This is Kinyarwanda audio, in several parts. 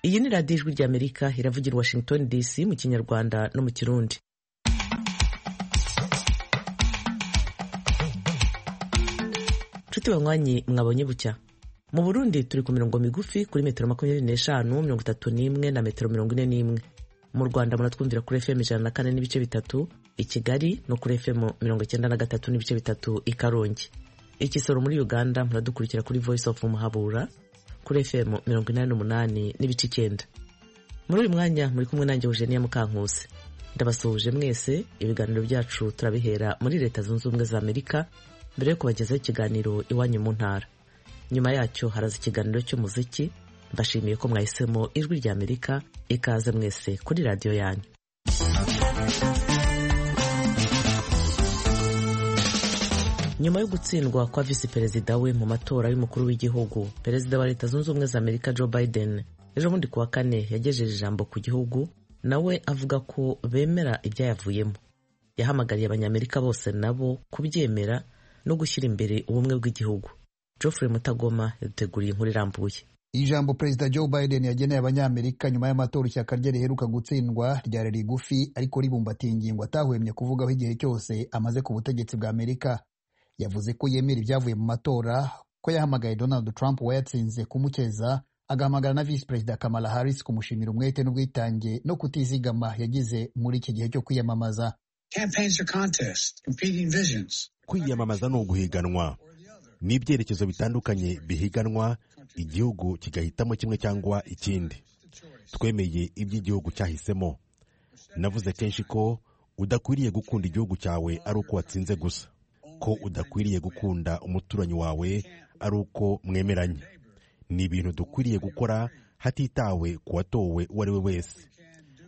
iyi ni radiyo ijwi ry'amerika iravugira i washington dc mu kinyarwanda no mu kirundi nshuti banywanyi mwabonye bucya mu burundi turi ku mirongo migufi kuri metero makumyabiri n'eshanu mirongo itatu n'imwe na metero mirongo ine n'imwe mu rwanda muratwumvira kuri fm ijana na kane n'ibice bitatu i kigali no kuri fm mirongo icyenda na gatatu n'ibice bitatu i karongi i kisoro muri uganda muradukurikira kuri voice of muhabura kuri fm mirongo inani n'umunani n'ibice icyenda muri uyu mwanya muri kumwe nanjye eugenia mukankuse ndabasuhuje mwese ibiganiro byacu turabihera muri leta zunze ubumwe za amerika mbere yo kubagezaho ikiganiro iwanyu mu ntara nyuma yacyo haraza ikiganiro cy'umuziki mbashimiye ko mwahisemo ijwi rya amerika ikaze mwese kuri radiyo yanyu nyuma yo gutsindwa kwa visi perezida we mu matora y'umukuru w'igihugu perezida wa leta zunze ubumwe za amerika joe biden ejo bundi kuwa kane yagejeje ijambo ku gihugu nawe avuga ko bemera ibyayavuyemo yahamagariye abanyamerika bose nabo kubyemera no gushyira imbere ubumwe bw'igihugu geoffrey mutagoma yaduteguriye inkuru irambuye ijambo perezida joe biden yageneye abanyamerika nyuma y'amatora ishyaka rye riheruka gutsindwa ryari rigufi ariko ribumbatiye ingingo atahwemye kuvugaho igihe cyose amaze ku butegetsi bwa amerika yavuze ko yemera ibyavuye mu matora ko yahamagaye donald trump wayatsinze kumukeza agahamagara na visi perezida kamala harris kumushimira umwete n'ubwitange no kutizigama yagize muri iki gihe cyo kwiyamamaza kwiyamamaza ni uguhiganwa ni ibyerekezo bitandukanye bihiganwa igihugu kigahitamo kimwe cyangwa ikindi twemeye iby'igihugu cyahisemo navuze kenshi ko udakwiriye gukunda igihugu cyawe ari uko watsinze gusa ko udakwiriye gukunda umuturanyi wawe ari uko mwemeranye ni ibintu dukwiriye gukora hatitawe ku watowe uwo ari we wese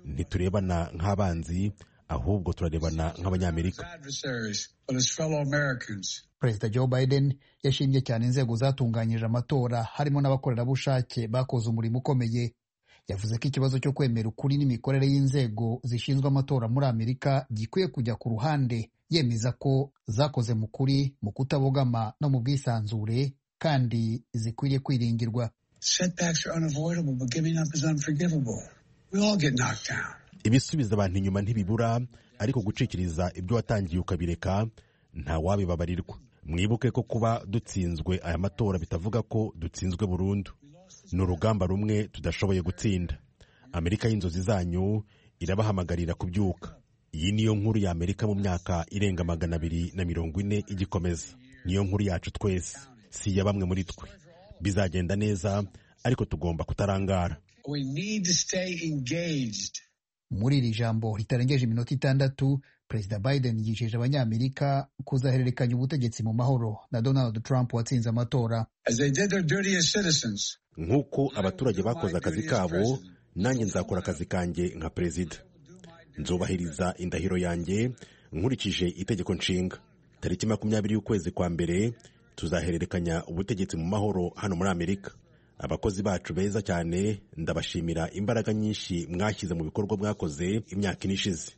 ntiturebana nk'abanzi ahubwo turarebana nk'abanyamerika perezida joe biden yashimye cyane inzego zatunganyije amatora harimo n'abakorerabushake bakoze umurimo ukomeye yavuze ko ikibazo cyo kwemera ukuri n'imikorere y'inzego zishinzwe amatora muri amerika gikwiye kujya ku ruhande yemeza ko zakoze mu kuri mu kutabogama no mu bwisanzure kandi zikwiriye kwiringirwa ibisubiza abantu inyuma ntibibura ariko gucikiriza ibyo watangiye ukabireka nta wabibabarirwa mwibuke ko kuba dutsinzwe aya matora bitavuga ko dutsinzwe burundu ni urugamba rumwe tudashoboye gutsinda amerika y'inzozi zanyu irabahamagarira kubyuka iyi niyo nkuru ya amerika mu myaka irenga magana abiri na mirongo ine igikomeza niyo nkuru yacu twese si iya bamwe muri twe bizagenda neza ariko tugomba kutarangara muri iri jambo ritarengeje iminota itandatu perezida biden yijeje abanyamerika kuzahererekanya ubutegetsi mu mahoro na donald trump watsinze amatora nk'uko abaturage bakoze akazi kabo nanjye nzakora akazi kanjye nka perezida nzubahiriza indahiro yanjye nkurikije itegeko nshinga tariki makumyabiri y'ukwezi kwa mbere tuzahererekanya ubutegetsi mu mahoro hano muri amerika abakozi bacu beza cyane ndabashimira imbaraga nyinshi mwashyize mu bikorwa mwakoze imyaka ine ishize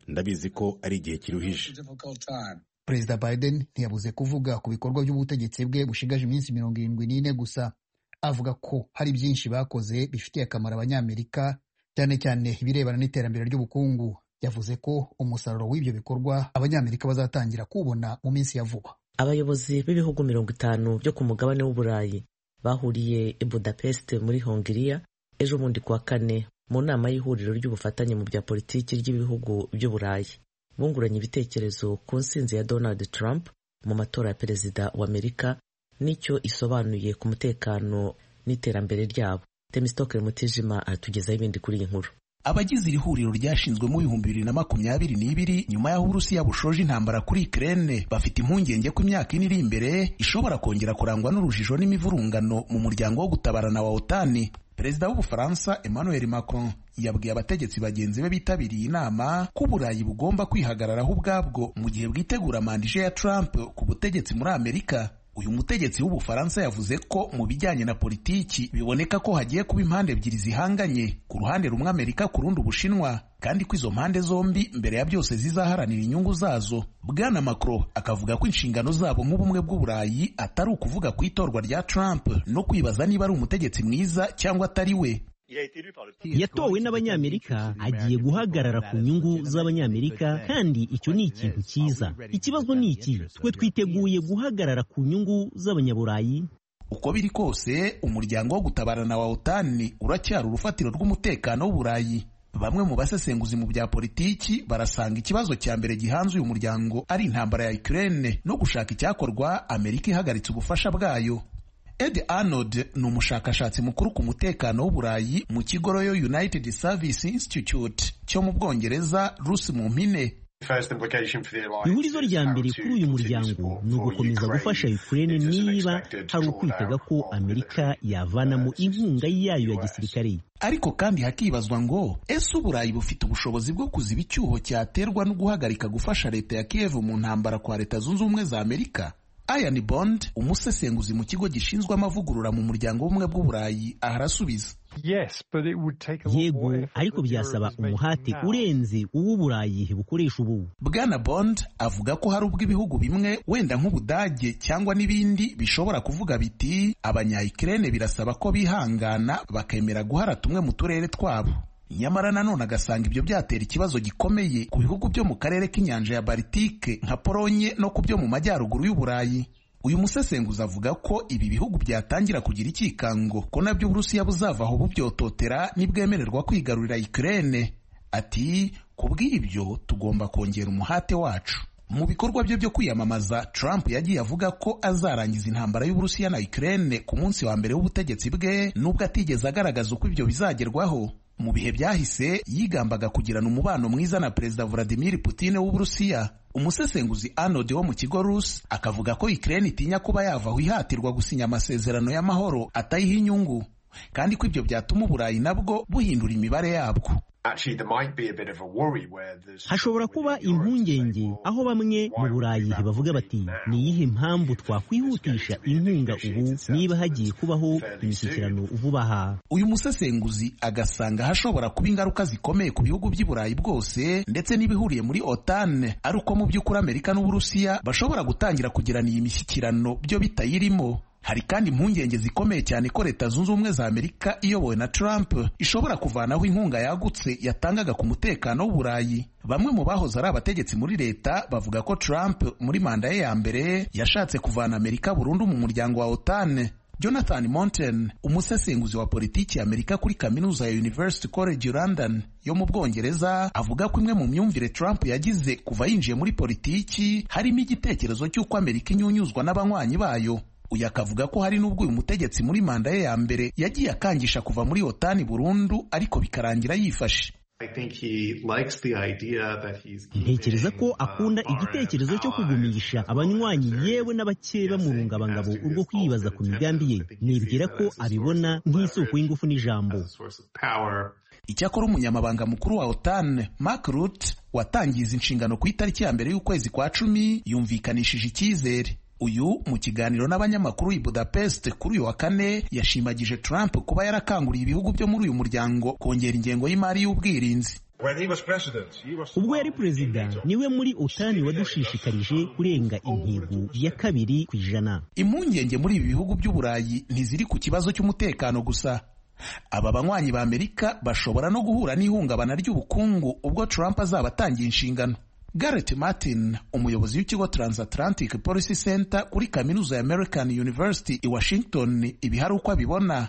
ndabizi ko ari igihe kiruhije perezida biden ntiyabuze kuvuga ku bikorwa by'ubutegetsi bwe bushigaje iminsi mirongo irindwi n'ine gusa avuga ko hari byinshi bakoze bifitiye akamaro abanyamerika cyane cyane ibirebana n'iterambere ry'ubukungu yavuze ko umusaruro w'ibyo bikorwa abanyamerika bazatangira kuwubona mu minsi ya vuba abayobozi b'ibihugu mirongo itanu byo ku mugabane w'uburayi bahuriye i budapest muri hongiriya ejo bundi kuwa kane mu nama y'ihuriro ry'ubufatanye mu bya politiki ry'ibihugu by'uburayi bunguranye ibitekerezo ku nsinzi ya donald trump mu matora ya perezida wa amerika n'icyo isobanuye ku mutekano n'iterambere ryabo temisitoke mutijima aratugezaho ibindi kuri iyi nkuru abagize iri huriro ryashinzwe mu bihumbi bibiri na makumyabiri n'ibiri nyuma y'aho uburusiya bushoje intambara kuri Ukraine bafite impungenge ko imyaka ine iri imbere ishobora kongera kurangwa n'urujijo n'imivurungano mu muryango wo gutabarana wa otani perezida w'ubufaransa emmanuel macron yabwiye abategetsi bagenzi be bitabiriye inama ko uburayi bugomba kwihagararaho ubwabwo mu gihe bwitegura mandije ya trump ku butegetsi muri amerika uyu mutegetsi w'ubufaransa yavuze ko mu bijyanye na politiki biboneka ko hagiye kuba impande ebyiri zihanganye ku ruhande rumwe amerika ku rundi ubushinwa kandi ko izo mpande zombi mbere ya byose zizaharanira inyungu zazo bwana macron akavuga ko inshingano zabo nk'ubumwe bw'uburayi atari ukuvuga ku itorwa rya trump no kwibaza niba ari umutegetsi mwiza cyangwa atari we yatowe n'abanyamerika agiye guhagarara ku nyungu z'abanyamerika kandi icyo ni ikintu cyiza ikibazo ni iki twe twiteguye guhagarara ku nyungu z'abanyaburayi uko biri kose umuryango wo gutabarana wa otani uracyari urufatiro rw'umutekano w'uburayi bamwe mu basesenguzi mu bya politiki barasanga ikibazo cya mbere gihanze uyu muryango ari intambara ya Ukraine no gushaka icyakorwa amerika ihagaritse ubufasha bwayo Ed Arnold ni umushakashatsi mukuru ku mutekano w'uburayi mu kigo Royal United Service Institute cyo mu bBwongereza Rusi mu mpine ihurizo rya mbere kuri uyu muryango ni ugukomeza gufasha ukraine niba hari ukwitega ko amerika yavanamo inkunga yayo ya gisirikare ariko kandi hakibazwa ngo ese uburayi bufite ubushobozi bwo kuziba icyuho cyaterwa no guhagarika gufasha leta ya kiev mu ntambara kwa leta zunze ubumwe za amerika Ian Bond umusesenguzi mu kigo gishinzwe amavugurura mu muryango w'ubumwe bw'uburayi aharasubiza yego ariko byasaba umuhate urenze uw'uburayi bukoresha ubu bwana bond avuga ko hari ubwo ibihugu bimwe wenda nk'ubudage cyangwa n'ibindi bishobora kuvuga biti abanyayikirene birasaba ko bihangana bakemera guhara tumwe mu turere twabo nyamara nanone agasanga ibyo byatera ikibazo gikomeye ku bihugu byo mu karere k'inyanja ya Baltike nka Polonye no ku byo mu majyaruguru y'Uburayi uyu musesenguzi avuga ko ibi bihugu byatangira kugira icyikango ko nabyo Uburusiya buzavaho bubyototera nibwemererwa kwigarurira Ukraine ati kubw'ibyo tugomba kongera umuhate wacu mu bikorwa bye byo kwiyamamaza Trump yagiye avuga ko azarangiza intambara y'Uburusiya na Ukraine ku munsi wa mbere w'ubutegetsi bwe nubwo atigeze agaragaza uko ibyo bizagerwaho mu bihe byahise yigambaga kugirana umubano mwiza na perezida Vladimir Putin w'Uburusiya umusesenguzi Arnold wo mu kigo Rus akavuga ko Ukraine itinya kuba yavaho ihatirwa gusinya amasezerano y'amahoro atayiha inyungu kandi ko ibyo byatuma Uburayi nabwo buhindura imibare yabwo hashobora kuba impungenge aho bamwe mu burayi bavuga bati ni iyihe mpamvu twakwihutisha inkunga ubu niba hagiye kubaho imishyikirano vuba aha uyu musesenguzi agasanga hashobora kuba ingaruka zikomeye ku bihugu by'i burayi bwose ndetse n'ibihuriye muri otane ari uko mu by'ukuri amerika n'uburusiya bashobora gutangira kugirana iyi mishyikirano byo bitayirimo hari kandi impungenge zikomeye cyane ko leta zunze ubumwe za amerika iyobowe na trump ishobora kuvanaho inkunga yagutse yatangaga ku mutekano w'uburayi bamwe mu bahoze ari abategetsi muri leta bavuga ko trump muri manda ye ya mbere yashatse kuvana amerika burundu mu muryango wa otane jonathan monten umusesenguzi wa politiki ya amerika kuri kaminuza ya university college london yo mu bwongereza avuga ko imwe mu myumvire trump yagize kuva yinjiye muri politiki harimo igitekerezo cy'uko amerika inyunyuzwa n'abanywanyi bayo uyu akavuga ko hari n'ubwo uyu mutegetsi muri manda ye ya mbere yagiye akangisha kuva muri otani burundu ariko bikarangira yifashe ntekereza ko akunda igitekerezo cyo kugumisha abanywanyi yewe n'abakeye bamurungabangabo urwo kwibaza ku migambi ye nibwira ko abibona nk'isoko y'ingufu n'ijambo icyakora umunyamabanga mukuru wa otan mark rut watangiza inshingano ku itariki ya mbere y'ukwezi kwa cumi yumvikanishije icyizere uyu mu kiganiro n'abanyamakuru i budapest kuri uyu wa kane yashimagije trump kuba yarakanguriye ibihugu byo muri uyu muryango kongera ingengo y'imari y'ubwirinzi ubwo yari perezida niwe muri otani wadushishikarije kurenga intego ya kabiri ku ijana impungenge muri ibi bihugu by'uburayi ntiziri ku kibazo cy'umutekano gusa aba banywanyi ba amerika bashobora no guhura n'ihungabana ry'ubukungu ubwo trump azaba atangiye inshingano Garrett Martin umuyobozi w'ikigo Transatlantic Policy Center kuri kaminuza ya American University i Washington ibi hari uko abibona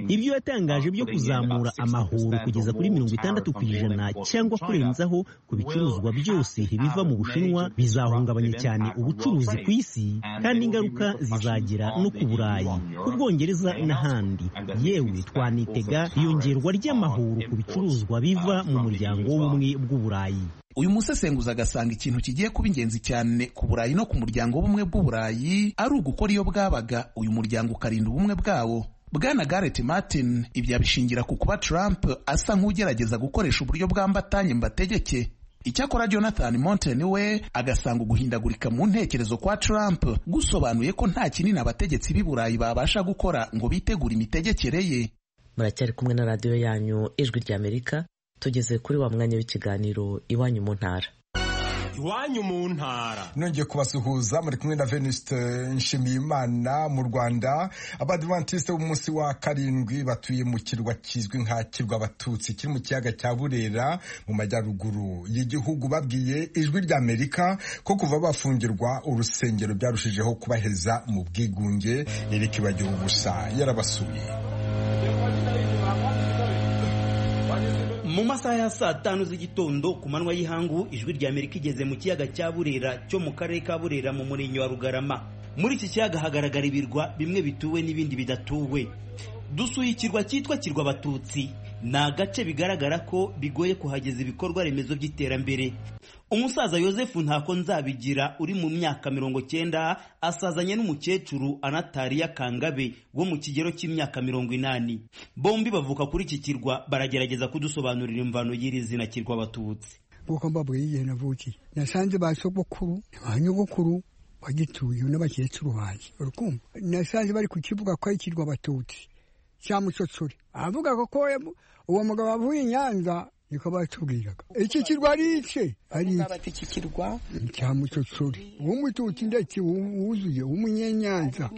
ibyo yatangaje byo kuzamura amahoro kugeza kuri mirongo itandatu ku ijana cyangwa kurenzaho ku bicuruzwa byose biva mu bushinwa bizahungabanya cyane ubucuruzi ku isi kandi ingaruka zizagera no ku burayi ku bwongereza n'ahandi yewe twanitega iyongerwa ry'amahoro ku bicuruzwa biva mu muryango w'ubumwe bw'uburayi uyu musesenguzi agasanga ikintu kigiye kuba ingenzi cyane ku burayi no ku muryango w'ubumwe bw'uburayi ari ugukora iyo bwabaga uyu muryango ukarinda ubumwe bwawo bwana Garrett Martin ibyo abishingira ku kuba Trump asa nk'ugerageza gukoresha uburyo bwambatanye mbategeke icyakora jonathan monten we agasanga uguhindagurika mu ntekerezo kwa trump gusobanuye ko nta kinini abategetsi b'i burayi babasha gukora ngo bitegure imitegekere ye muracyari kumwe na radiyo yanyu ijwi ry'amerika tugeze kuri wa mwanya w'ikiganiro iwanyu mu ntara iwanyu mu ntara nongeye kubasuhuza muri kumwe na veniste nshimiyimana mu rwanda abadivantisite b'umunsi wa karindwi batuye mu kirwa kizwi nka kirwa abatutsi kiri mu kiyaga cya burera mu majyaruguru y'igihugu babwiye ijwi ry'amerika ko kuva bafungirwa urusengero byarushijeho kubaheza mu bwigunge irikibagira ubusa yarabasuye mu masaha ya saa tanu z'igitondo ku manywa y'ihangu ijwi rya amerika igeze mu kiyaga cya burera cyo mu karere ka burera mu murenge wa rugarama muri iki kiyaga hagaragara ibirwa bimwe bituwe n'ibindi bidatuwe dusuye ikirwa cyitwa kirwa abatutsi ni agace bigaragara ko bigoye kuhageza ibikorwa remezo by'iterambere umusaza yosefu ntako nzabigira uri mu myaka mirongo cyenda asazanye n'umukecuru anatariya kangabe wo mu kigero cy'imyaka mirongo inani bombi bavuka kuri iki kirwa baragerageza kudusobanurira imvano y'iri zina kirwa abatutsi nk'uko mbabwiye igihe navukiye nasanze ba sogokuru ba nyogokuru bagituye n'abakecuru banjye urukumva nasanze bari ku kivuga ko ari ikirwa abatutsi cya musotsuri avuga ko uwo mugabo avuye i nyanza niko batubwiraga iki kirwa ari ice ari iki kirwa cya musotsuri w'umututsi ndetse wuzuye w'umunyenyanza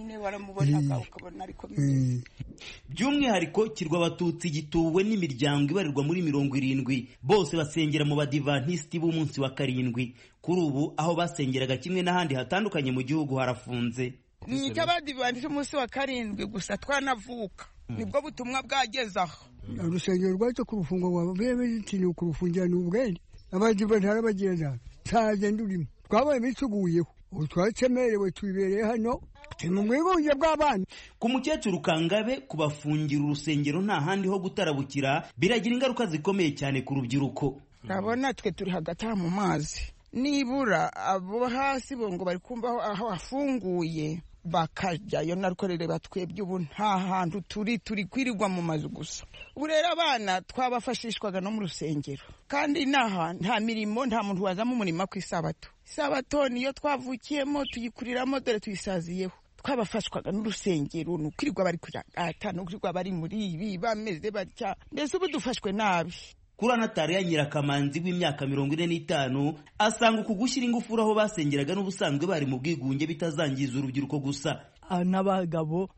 by'umwihariko kirwa abatutsi gituwe n'imiryango ibarirwa muri mirongo irindwi bose basengera mu badivantisiti b'umunsi wa karindwi kuri ubu aho basengeraga kimwe n'ahandi hatandukanye mu gihugu harafunze ni icy'abadivantisiti umunsi wa karindwi gusa twanavuka nibwo butumwa bwageze aho urusengero rwacu ku rufungo rwa bevitini kurufungira ni ubwenge abadivantisiti arabagirana ntaze ndurimo twabaye imisuguyeho ubu twakemerewe tubibereye hano turi mu bwigunge bw'abana ku mukecuru kangabe kubafungira urusengero nta handi ho gutarabukira biragira ingaruka zikomeye cyane ku rubyiruko urabona twe turi hagati aha mu mazi nibura abo hasi bo ngo bari kumva aho hafunguye bakajyayo narwo twebwe ubu nta hantu turi turi kwirirwa mu mazu gusa ubu rero abana twabafashishwaga no mu rusengero kandi n'aha nta mirimo nta muntu wazamo umurimo ku isabato isabato niyo twavukiyemo tuyikuriramo dore tuyisaziyeho twabafashwaga n'urusengero ni ukwirirwa bari kuragata ni ukwirirwa bari muri ibi bameze batya mbese ubu dufashwe nabi kuri anatariya nyirakamanzi w'imyaka mirongo ine n'itanu asanga uku gushyira ingufuri aho basengeraga n'ubusanzwe bari mu bwigunge bitazangiza urubyiruko gusa n'abagabo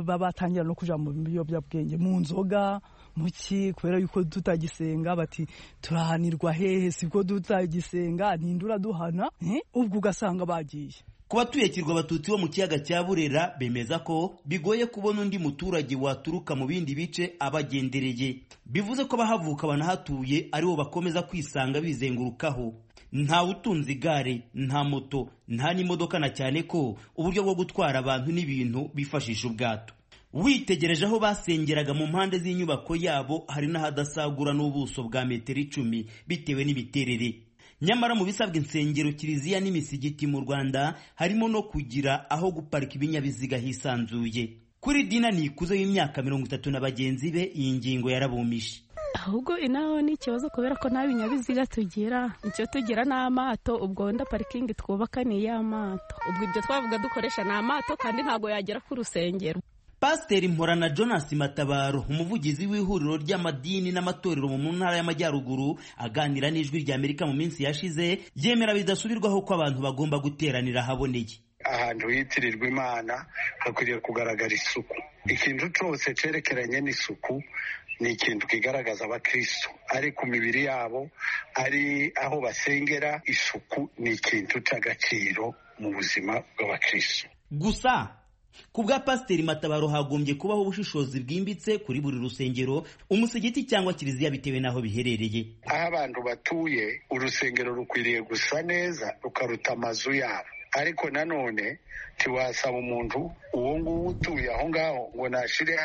batangira no kujya mu biyobyabwenge mu nzoga muki kubera yuko tutagisenga bati turahanirwa hehe sibwo tutagisenga ninde uraduhana ubwo ugasanga bagiye ku batuye kirwa abatutsi bo mu kiyaga cya burera bemeza ko bigoye kubona undi muturage waturuka mu bindi bice abagendereye bivuze ko abahavuka banahatuye aribo bakomeza kwisanga bizengurukaho ntawe utunze igare nta moto nta n'imodoka na cyane ko uburyo bwo gutwara abantu n'ibintu bifashisha ubwato witegereje aho basengeraga mu mpande z'inyubako yabo hari n'ahadasagura n'ubuso bwa metero icumi bitewe n'imiterere nyamara mu bisabwa insengero kiliziya n'imisigiti mu rwanda harimo no kugira aho guparika ibinyabiziga hisanzuye kuri dina nikuze y'imyaka mirongo itatu na bagenzi be iyi ngingo yarabumije ahubwo inaho ni ikibazo kubera ko nta binyabiziga tugira icyo tugira ni amato ubwo wenda parikingi twubaka ni iy'amato ubwo ibyo twavuga dukoresha ni amato kandi ntabwo yagera ku rusengero pasiteri mporana jonas matabaro umuvugizi w'ihuriro ry'amadini n'amatorero mu ntara y'amajyaruguru aganira n'ijwi rya amerika mu minsi yashize yemera bidasubirwaho ko abantu bagomba guteranira ahaboneye ahantu hitirirwa imana hakwiriye kugaragara isuku ikintu cyose cyerekeranye n'isuku ni ikintu kigaragaza abakristo ari ku mibiri yabo ari aho basengera isuku ni ikintu cy'agaciro mu buzima bw'abakristo gusa ku bwa pasiteri matabaro hagombye kubaho ubushishozi bwimbitse kuri buri rusengero umusigiti cyangwa kiliziya bitewe n'aho biherereye aho abantu batuye urusengero rukwiriye gusa neza rukaruta amazu yabo ariko nanone ntiwasaba umuntu uwo nguwo utuye aho ngaho ngo nashyire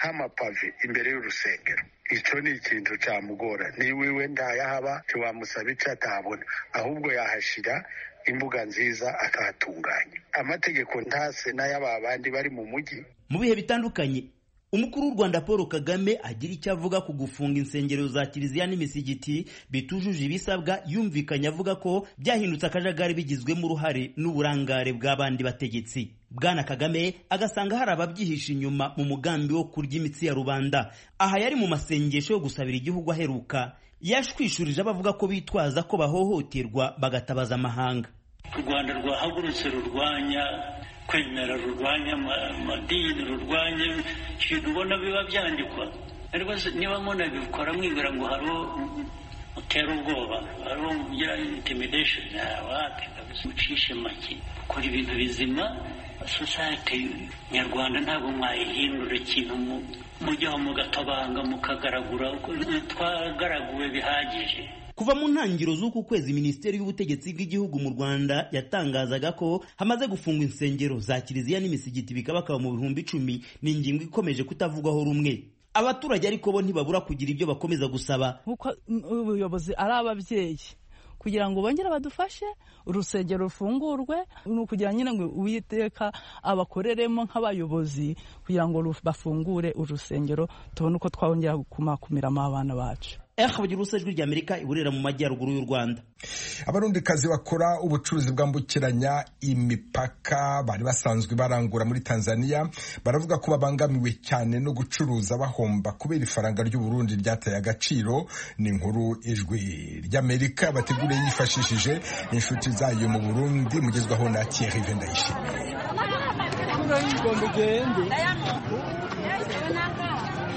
nk'amapave imbere y'urusengero icyo ni ikintu cyamugora niba iwe ntayahaba ntiwamusaba icyo atabona ahubwo yahashyira imbuga nziza akahatunganya amategeko ntase n'ay'aba bandi bari mu mujyi mu bihe bitandukanye umukuru w'u rwanda paul kagame agira icyo avuga ku gufunga insengero za kiliziya n'imisigiti bitujuje ibisabwa yumvikanye avuga ko byahindutse akajagari bigizwemo uruhare n'uburangare bw'abandi bategetsi bwana kagame agasanga hari ababyihisha inyuma mu mugambi wo kurya imitsi ya rubanda aha yari mu masengesho yo gusabira igihugu aheruka yashwishurije abavuga ko bitwaza ko bahohoterwa bagatabaza amahanga u rwanda rwahagurutse rurwanya kwemera rurwanya amadini rurwanya ibintu ubona biba byandikwa niba munabikora mwibwira ngo hariho utera ubwoba hariho ugira intimidation wapi mucishe make ukora ibintu bizima sosayete nyarwanda ntabwo mwayihindura ikintu mujyaho mugatabanga mukagaragura twagaraguwe bihagije kuva mu ntangiriro z'uku kwezi minisiteri y'ubutegetsi bw'igihugu mu rwanda yatangazaga ko hamaze gufungwa insengero za kiliziya n'imisigiti bikabakaba mu bihumbi icumi ni ingingo ikomeje kutavugwaho rumwe abaturage ariko bo ntibabura kugira ibyo bakomeza gusaba nk'uko ubuyobozi ari ababyeyi kugira ngo bongere badufashe urusengero rufungurwe ni ukugira nyine ngo uwiteka abakoreremo nk'abayobozi kugira ngo bafungure urusengero tubone uko twongera kumakumiramo abana bacu ehabugira ijwi ry'amerika iburera mu majyaruguru y'u rwanda abarundikazi bakora ubucuruzi bwambukiranya imipaka bari basanzwe barangura muri tanzania baravuga ko babangamiwe cyane no gucuruza bahomba kubera ifaranga ry'uburundi ryataye agaciro ni inkuru ijwi ry'amerika bateguriye yifashishije inshuti zayo mu burundi mugezwaho na thierry vendayishimiye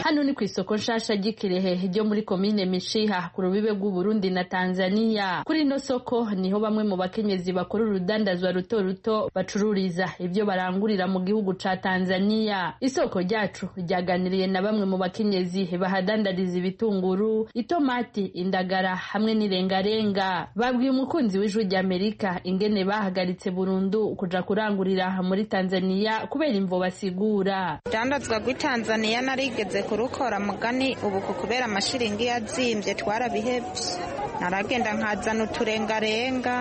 hano ni ku isoko nshasha ry'ikirehe ryo muri komine mishiha ku rubibe rw'uburundi na tanzania kuri ino soko niho bamwe mu bakenyezi bakora urudandazwa ruto ruto bacururiza ibyo barangurira mu gihugu ca tanzania isoko ryacu ryaganiriye na bamwe mu bakenyezi bahadandariza ibitunguru itomati indagara hamwe n'irengarenga babwiye umukunzi w'ijwi ry'amerika ingene bahagaritse burundu kuja kurangurira muri tanzania kubera imvo basigura urudandazwa rw'itanzania narigeze kurukora mugani ubu kubera amashiringi yazimbye twarabihebye naragenda nkazana uturengarenga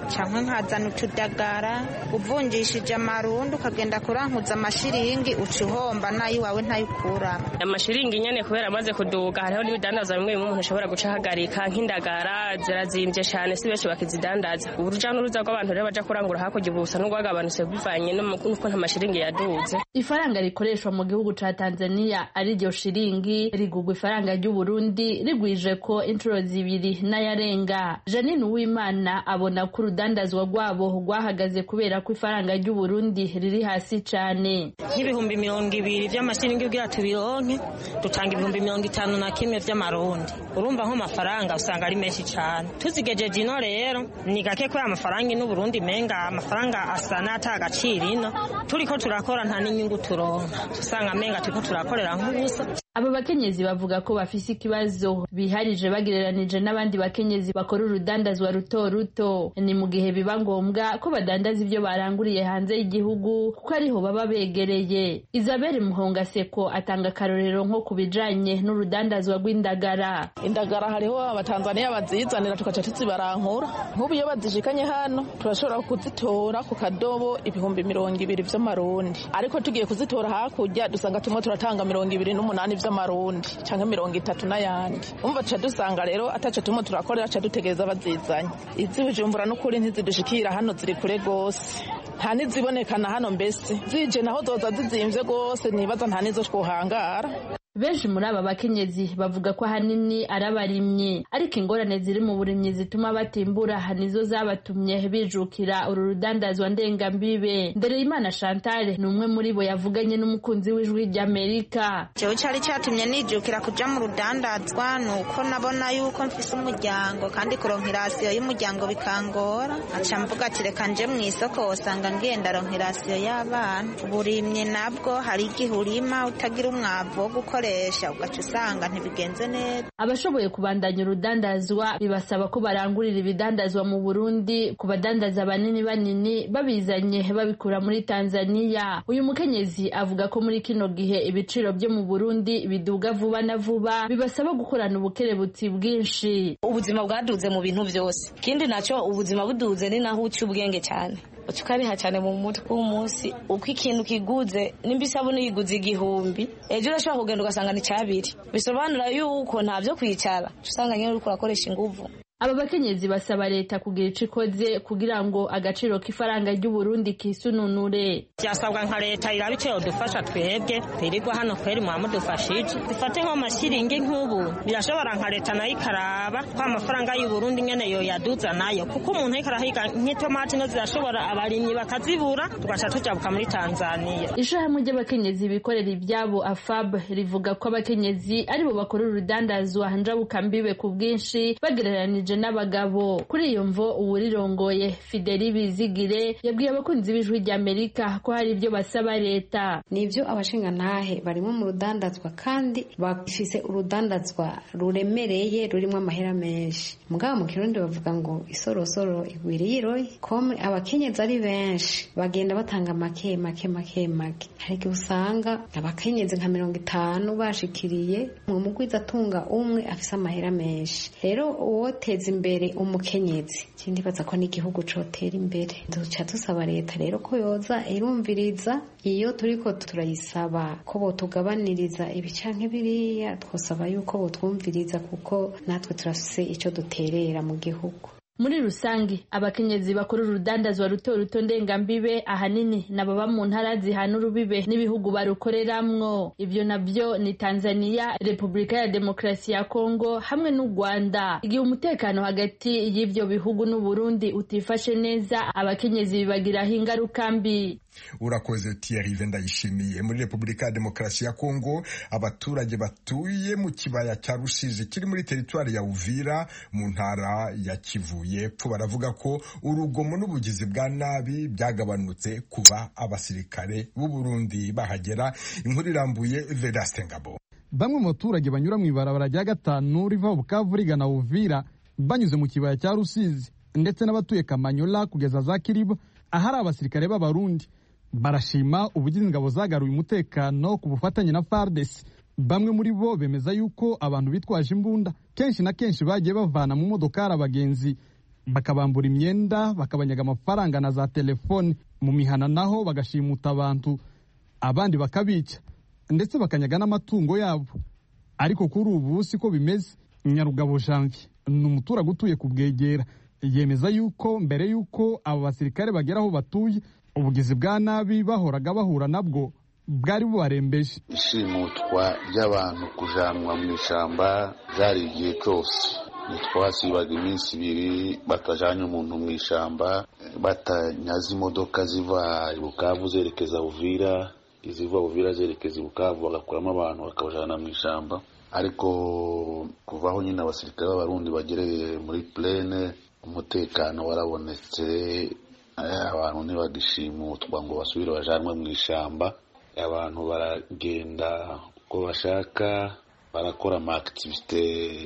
cyangwa nkazana utudagara uvungishije amarundi ukagenda kurankuza amashiringi uca uhomba nay'iwawe ntayikuramo amashiringi nyine kubera amaze kuduga hariho n'ibidandaza bimwe bimwe umuntu ashobora gucahagarika nk'indagara zirazimbye cyane si benshi bakizidandaza urujya n'uruza rw'abantu rero bajya kurangura hakurya ubu busa n'ubwagabanutse bivanye n'uko nta mashiringi yaduze ifaranga rikoreshwa mu gihugu cya tanzania ari ryo shiringi rigugwa ifaranga ry'uburundi rigwije ko inshuro zibiri n'ayarenga janine uwimana abona ko urudandazwa rwabo rwahagaze kubera ko ifaranga ry'uburundi riri hasi cyane nk'ibihumbi mirongo ibiri by'amashiringi ubwira tubironke dutanga ibihumbi mirongo itanu na kimwe by'amarundi urumva nk'amafaranga usanga ari menshi cyane tuzigejeje ino rero ni gake ko amafaranga ino uburundi menga amafaranga asa n'atagaciro ino turiko turakora nta n'inyungu turonka usanga menga turiko turakorera nk'ubusa aba bakenyezi bavuga ko bafise ikibazo biharije bagereranije n'abandi bakenyezi bakora urudandazwa ruto ruto ni mu gihe biba ngombwa ko badandaza ibyo baranguriye hanze y'igihugu kuko ariho baba begereye isabelle muhongaseko atanga akarorero nko ku bijanye n'urudandazwa rw'indagara indagara hariho abatanzaniya bazizanira tukaca tuzibarankura nk'ubu iyo bazishikanye hano turashobora kuzitora ku kadobo ibihumbi mirongo ibiri vy'amarundi ariko tugiye kuzitora hakurya dusanga tumwe turatanga mirongo ibiri n'umunani vy'amarundi canke mirongo itatu n'ayandi umva tuca dusanga rero ataco tumwe turakorera ca dutegereza bazizanye izi bujumbura n'ukuri ntizidushikira hano ziri kure gose nta nizibonekana hano mbese zije naho zoza zizimvye gose nibaza nta nizo twohangara benshi muri aba bakenyezi bavuga ko ahanini ari abarimyi ariko ingorane ziri mu burimyi zituma batimbura nizo zabatumye bijukira uru rudandazwa ndengambibe ndereyimana chantal ni umwe muri bo yavuganye n'umukunzi w'ijwi ry'amerika jewe cyari cyatumye nijukira kuja mu rudandazwa ni uko nabona yuko mfise umuryango kandi kuronka irasiyo y'umuryango bikangora aca mvuga ati reka nje mu isoko wosanga ngenda ronka irasiyo y'abana uburimyi nabwo hari igihe urima utagira umwavu wo gukora ugaca usanga ntibigenze neza abashoboye kubandanya urudandazwa bibasaba ko barangurira ibidandazwa mu burundi ku badandaza banini banini babizanye babikura muri tanzania uyu mukenyezi avuga ko muri kino gihe ibiciro byo mu burundi biduga vuba na vuba bibasaba gukorana ubukerebutsi bwinshi ubuzima bwaduze mu bintu byose ikindi nacyo ubuzima buduze ni naho uca ubwenge cyane tukariha cyane mu mutwe w'umunsi uko ikintu kiguze nimba isabune yiguze igihumbi ejo urashobora kugenda ugasanga ni cyabiri bisobanura yuko nta byo kwicara usanga nyine uri kurakoresha ingufu aba bakenyezi basaba leta kugira icyo ikoze kugira ngo agaciro k'ifaranga ry'uburundi kisununure byasabwa nka leta iraba icyo yodufasha twebwe twirirwa hano kweri mwadufashije dufate nk'amashiringi nk'ubu birashobora nka leta nayo ikaraba ko amafaranga y'uburundi nyine yoyaduza nayo kuko umuntu ariko arahiga nk'itomati no zirashobora abarimyi bakazibura tugaca tujabuka muri tanzaniya ishyirahamwe ry'abakenyezi bikorera ibyabo afab rivuga ko abakenyezi aribo bakora urudandazwa njabukambibwe ku bwinshi bagereranije n'abagabo kuri iyo mvo uwurirongoye fideli bizigire yabwiye abakunzi b'ijwi ry'amerika ko hari ibyo basaba leta ni ibyo abashingantahe barimo mu rudandazwa kandi bafise urudandazwa ruremereye rurimo amahera menshi mugabo mu kirundi bavuga ngo isorosoro igwiriye iroye komwe abakenyezi ari benshi bagenda batanga make make make make hari igihe usanga abakenyezi nka mirongo itanu bashikiriye mu mugwiza atunga umwe afise amahera menshi rero uwoteza guteza imbere umukenyezi ikindi baza ko n'igihugu cotera imbere duca dusaba leta rero ko yoza irumviriza iyo turiko turayisaba ko botugabaniriza ibi canke biriya twosaba yuko botwumviriza kuko natwe turafise ico duterera mu gihugu muri rusange abakenyezi bakora urudandazwa ruto ruto ndengambibe ahanini ni ababa mu ntara zihana urubibe n'ibihugu barukoreramwo ibyo nabyo ni tanzaniya repubulika ya demokarasi ya kongo hamwe n'u rwanda igihe umutekano hagati y'ibyo bihugu n'uburundi utifashe neza abakenyezi bibagiraho ingaruka mbi urakoze tiyarive ndayishimiye muri repubulika ya demokarasi ya kongo abaturage batuye mu kibaya cya rusizi kiri muri teritwari ya uvira mu ntara ya kivu y'epfo baravuga ko urugomo n'ubugizi bwa nabi byagabanutse kuba abasirikare b'uburundi bahagera inkuru irambuye vedaste ngabo bamwe mu baturage banyura mu ibarabara rya gatanu riva bukavu rigana uvira banyuze mu kibaya cya rusizi ndetse n'abatuye kamanyola kugeza za kiribo ahari abasirikare b'abarundi barashima ubugizi ingabo zagaruye umutekano ku bufatanye na fardesi bamwe muri bo bemeza yuko abantu bitwaje imbunda kenshi na kenshi bagiye bavana mu modokari abagenzi bakabambura imyenda bakabanyaga amafaranga na za telefone mu mihana naho bagashimuta abantu abandi bakabica ndetse bakanyaga n'amatungo yabo ariko kuri ubu si ko bimeze nyarugabo janvier ni umuturage utuye ku bwegera yemeza yuko mbere y'uko abo basirikare bagera aho batuye ubugizi bwa nabi bahoraga bahura nabwo bwari bubarembeje ishimutwa ry'abantu kujanwa mu ishyamba byari igihe cyose ntitwasibaga iminsi ibiri batajanye umuntu mu ishyamba batanyaze imodoka ziva ibukavu zerekeza buvira iziva buvira zerekeza ibukavu bagakuramo abantu bakabajana mu ishyamba ariko kuvaho nyine abasirikare b'abarundi bagereye muri plene umutekano warabonetse abantu ntibagishimutwa ngo basubire bajanwe mu ishyamba abantu baragenda uko bashaka barakora amakitivite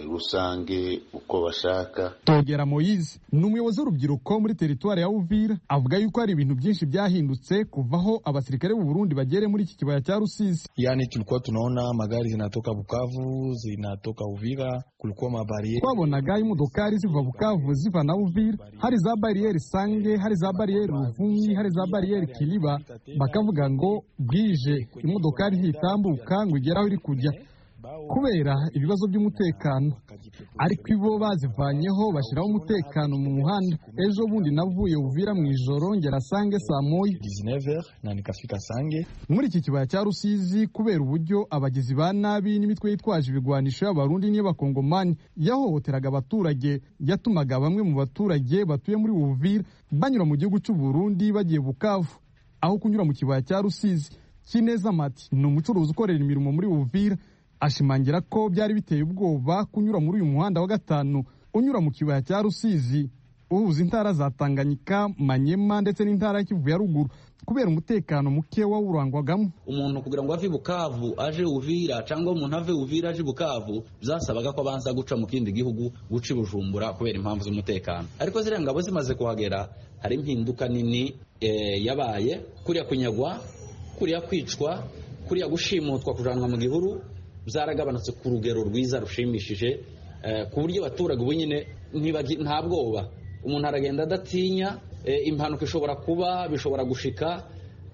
rusange uko bashaka togera moyize ni umuyobozi w'urubyiruko muri teritwari ya uvira avuga yuko hari ibintu byinshi byahindutse kuvaho abasirikare b'u Burundi bagere muri iki kibaya cha Rusizi yani tulikuwa tunaona magari zinatoka Bukavu zinatoka Uvira kulikuwa mabarieri twabonaga imodokari ziva Bukavu ziva na Uvira hari za barriere Sange hari za barriere Ruvumyi hari za barriere Kiliba bakavuga ngo bwije imodokari zitambuka ngo igeraho iri kujya kubera ibibazo by'umutekano ariko ibo bazivanyeho bashyiraho umutekano mu muhanda ejo bundi navuye uvira mu ijoro ngera sange saa moya muri iki kibaya cya rusizi kubera uburyo abagizi ba nabi n'imitwe yitwaje ibigwanisho y'abarundi n'iy'abakongomani yahohoteraga abaturage yatumaga bamwe mu baturage batuye muri uvira banyura mu gihugu cy'u Burundi bagiye bukavu aho kunyura mu kibaya cya rusizi kineza mati ni umucuruzi ukorera imirimo muri uvira ashimangira ko byari biteye ubwoba kunyura muri uyu muhanda wa gatanu unyura mu kibaya cya rusizi uhuza intara za tanganyika manyema ndetse n'intara ya kivu ya ruguru kubera umutekano muke wawurangwagamo umuntu kugira ngo ave bukavu aje uvira cyangwa umuntu ave uvira aje bukavu byasabaga ko abanza guca mu kindi gihugu guca i bujumbura kubera impamvu z'umutekano ariko ziriya ngabo zimaze kuhagera hari impinduka nini yabaye kuriya kunyagwa kuriya kwicwa kuriya gushimutwa kujanwa mu gihuru byaragabanutse ku rugero rwiza rushimishije ku buryo abaturage ubu nyine nta bwoba umuntu aragenda adatinya eh, impanuka ishobora kuba bishobora gushika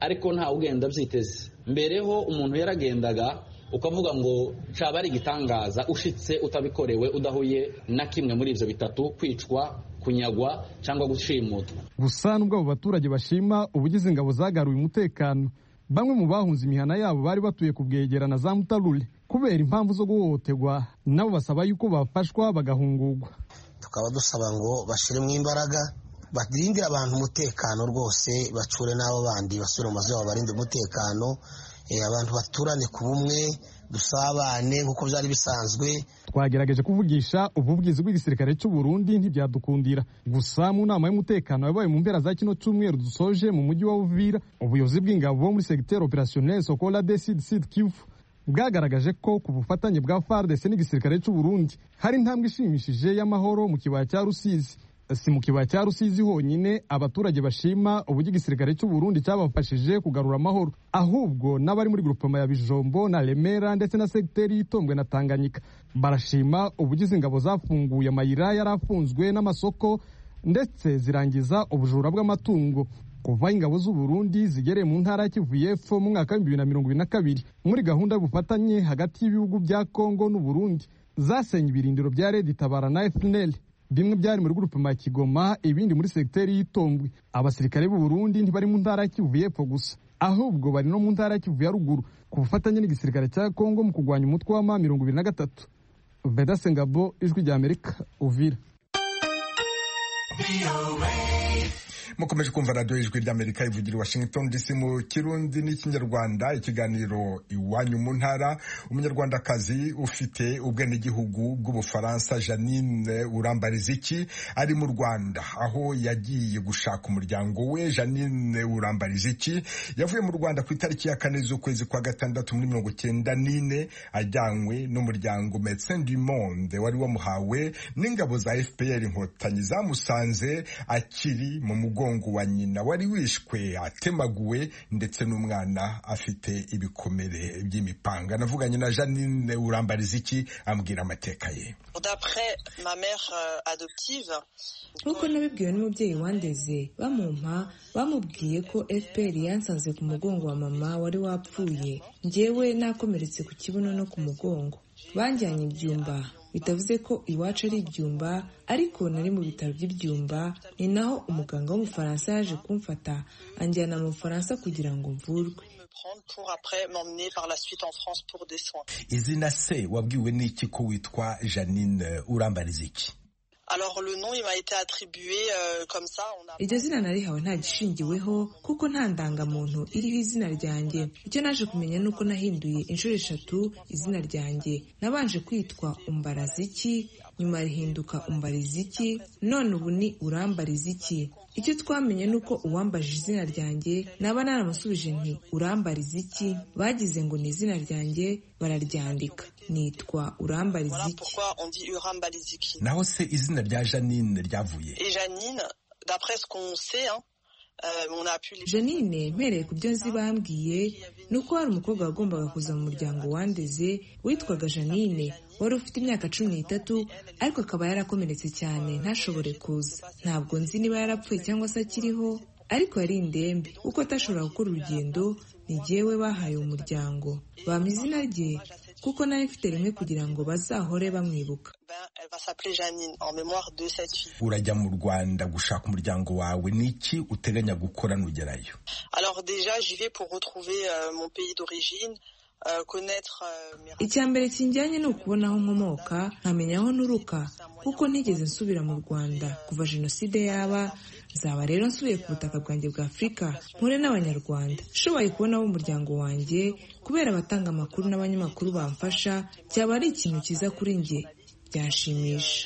ariko nta ugenda abyiteze mbereho umuntu yaragendaga ukavuga ngo caba ari igitangaza ushitse utabikorewe udahuye na kimwe muri ibyo bitatu kwicwa kunyagwa cyangwa gushimutwa gusa nubwo abo baturage bashima ubugize ingabo zagaruye umutekano bamwe mu bahunze imihana yabo bari batuye ku bwegerana za mutarure kubera impamvu zo guhohoterwa nabo basaba yuko bafashwa bagahungurwa tukaba dusaba ngo bashyiremo imbaraga barindire abantu umutekano rwose bacure n'abo bandi basubire mu mazu yabo barinde umutekano Eh, abantu baturane ku bumwe dusabane nk'uko byari bisanzwe twagerageje kuvugisha ububwizi bw'igisirikare cy'u Burundi ntibyadukundira gusa mu nama y'umutekano yabaye mu mpera za kino cyumweru dusoje mu mujyi wa Uvira ubuyobozi bw'ingabo muri secteur opérationnel Sokola de Sud Sud Kivu bwagaragaje ko ku bufatanye bwa FARDC n'igisirikare cy'u Burundi hari intambwe ishimishije y'amahoro mu kibaya cya Rusizi si mu kibaya cya rusizi honyine abaturage bashima uburyo igisirikare cy'u Burundi cyabafashije kugarura amahoro ahubwo n'abari muri grupema ya bijombo na remera ndetse na segiteri y'itombwe na tanganyika barashima ubugize ingabo zafunguye amayira yari afunzwe n'amasoko ndetse zirangiza ubujura bw'amatungo kuva ingabo z'u Burundi zigereye mu ntara ya Kivu y'Epfo mu mwaka w'ibihumbi bibiri na mirongo ibiri na kabiri muri gahunda y'ubufatanye hagati y'ibihugu bya Kongo n'u Burundi zasenye ibirindiro bya Red Tabara na FNL bimwe byari muri gurupe ma Kigoma ibindi muri segiteri y'itombwe abasirikare b'u Burundi ntibari mu ntara ya Kivu y'Epfo gusa ahubwo bari no mu ntara ya Kivu ya ruguru ku bufatanye n'igisirikare cya Kongo mu kurwanya umutwe wa ma mirongo ibiri na gatatu Veda Sengabo ijwi rya Amerika Uvira mukomeje kumva radiyo y'ijwi ry'amerika ivugira i washington dc mu kirundi n'ikinyarwanda ikiganiro iwanyu mu ntara umunyarwandakazi ufite ubwenegihugu bw'ubufaransa janine urambariziki ari mu rwanda aho yagiye gushaka umuryango we janine urambariziki yavuye mu rwanda ku itariki ya kane z'ukwezi kwa gatandatu muri mirongo cyenda n'ine ajyanywe n'umuryango medecin du monde wari wamuhawe n'ingabo za fpr inkotanyi zamusanze akiri mu mugongo mugongo wa nyina wari wishwe atemaguwe ndetse n'umwana afite ibikomere by'imipanga navuganye na janine urambariza iki ambwira amateka ye nk'uko nabibwiwe n'umubyeyi wandeze bamumpa bamubwiye ko fpr yansanze ku mugongo wa mama wari wapfuye njyewe nakomeretse ku kibuno no ku mugongo banjyanye ibyumba bitavuze ko iwacu ari ibyumba ariko nari mu bitaro by'ibyumba ni naho umuganga w'umufaransa yaje kumfata anjyana mu bufaransa kugira ngo mvurwe izina se wabwiwe n'iki ko witwa janine urambariza iki iryo zina narihawe nta gishingiweho kuko nta ndangamuntu iriho izina ryanjye icyo naje kumenya ni uko nahinduye inshuro eshatu izina ryanjye nabanje kwitwa umbaraziki nyuma rihinduka umbariziki none ubu ni urambariziki icyo twamenye ni uko uwambajije izina ryanjye naba naramusubije nti urambariziki bagize ngo ni izina ryanjye bararyandika nitwa urambariziki naho se izina rya janine ryavuye janine mpereye ku byo nzi bambwiye ni uko hari umukobwa wagombaga kuza mu muryango wandeze witwaga janine wari ufite imyaka cumi n'itatu ariko akaba yarakomeretse cyane ntashobore kuza ntabwo nzi niba yarapfuye cyangwa se akiriho ariko yari indembe kuko atashobora gukora urugendo ni jyewe bahaye umuryango bampa izina rye kuko nayo ifite rimwe kugira ngo bazahore bamwibuka urajya mu rwanda gushaka umuryango wawe ni iki uteganya gukora nugerayo icya mbere kinjyanye ni ukubona aho nkomoka nkamenya aho nturuka kuko ntigeze nsubira mu rwanda kuva jenoside yaba nzaba rero nsubiye ku butaka bwanjye bwa afurika mpure n'abanyarwanda nshoboye kubona abo umuryango wanjye kubera abatanga amakuru n'abanyamakuru bamfasha cyaba ari ikintu cyiza kuri njye byanshimisha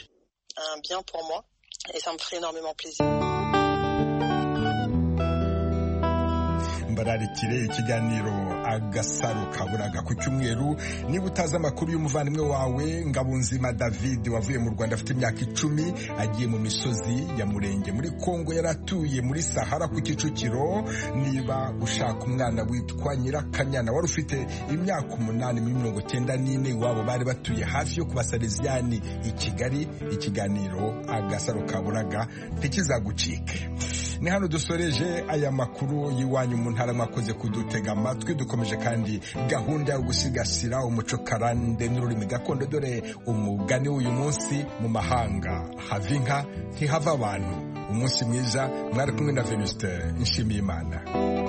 turarikire ikiganiro agasaro kaburaga ku cyumweru niba utazi amakuru y'umuvandimwe wawe ngabunzima david wavuye mu rwanda afite imyaka icumi agiye mu misozi ya murenge muri kongo yari atuye muri sahara ku kicukiro niba ushaka umwana witwa nyirakanyana wari ufite imyaka umunani muri mirongo icyenda n'ine iwabo bari batuye hafi yo kubasariziyani i kigali ikiganiro agasaro kaburaga ntikizagucike ni hano dusoreje aya makuru y'iwanyu mu ntara mwakoze kudutega amatwi dukomeje kandi gahunda yo gusigasira umuco karande n'ururimi gakondo dore umugani w'uyu munsi mu mahanga hava inka ntihava abantu umunsi mwiza mwari kumwe na venuste nshimiyimana